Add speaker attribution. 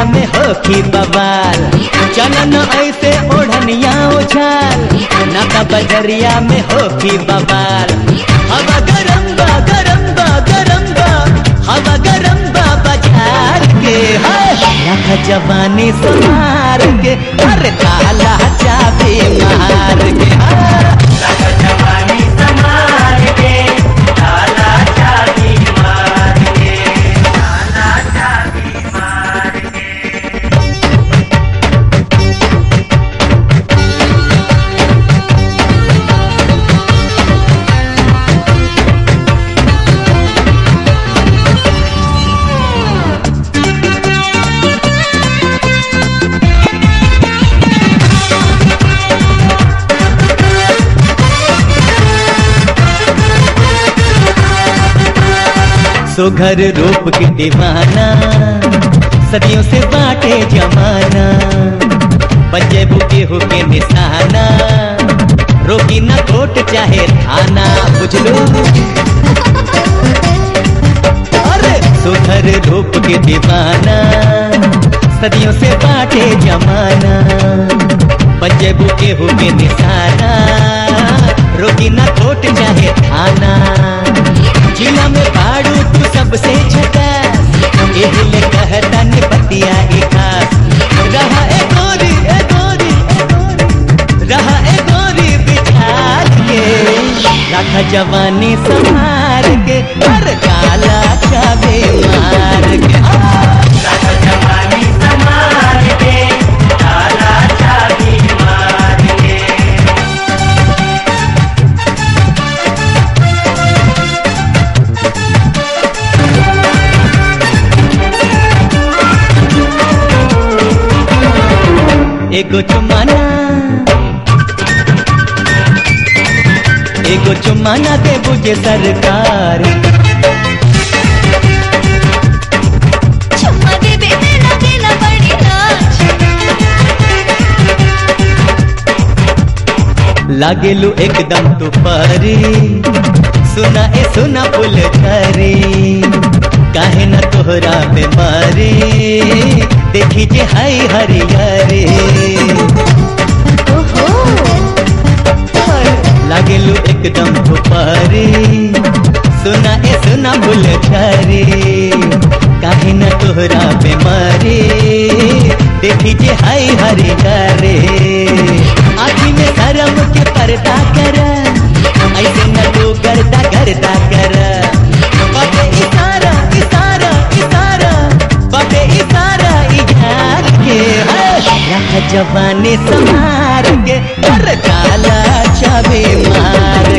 Speaker 1: में होखी बवाल चलन ऐसे ओढ़निया उछाल नाता बजरिया में होखी बवाल हवा गरम बा गरम बा गरम बा हवा गरम बा बाजार के हाय रख जवानी संभार के अरे ताला चाबी मार के हाँ।
Speaker 2: जवानी संभाल के ताला चाबी मार के ताला चाबी मार के
Speaker 1: सुघर रूप के दीवाना सदियों से बाटे जमाना बच्चे बुके हो के निशाना रोकी न कोट चाहे थाना बुझलो अरे सुघर रूप के दीवाना सदियों से बाटे जमाना बच्चे बुके हो के निशाना रोकी न कोट चाहे थाना जिला में बाड़ू तू सबसे छटा एहिले कहता ने बतिया ए खास रहा ए गोरी ए गोरी ए गोरी रहा ए गोरी बिछाल के रखा जवानी संभार के हर काला चाबे मार के आ!
Speaker 2: जवानी संभाल के ताला चाबी मार के
Speaker 1: एगो चुमाना एगो चुमाना दे बुझे सरकार
Speaker 3: चुम्मा देवे में लगेला बड़ी लाज
Speaker 1: लागेलू एकदम तू परी सुना ए सुना पुल खरी काहे न तोहरा बीमारी देखी जे हाय हरियरी
Speaker 3: ओहो
Speaker 1: लागेलू एकदम तू परी सुना ए सुना पुल खरी काहे न तोहरा बीमारी देखी जे हाय हरियरी आखी में शर्म के पर्दा कर ऐसे न तू गर्दा गर्दा कर बाबे इशारा इशारा इशारा बाबे इशारा इजार के है। रख जवानी संभार के हर काला चाबे मार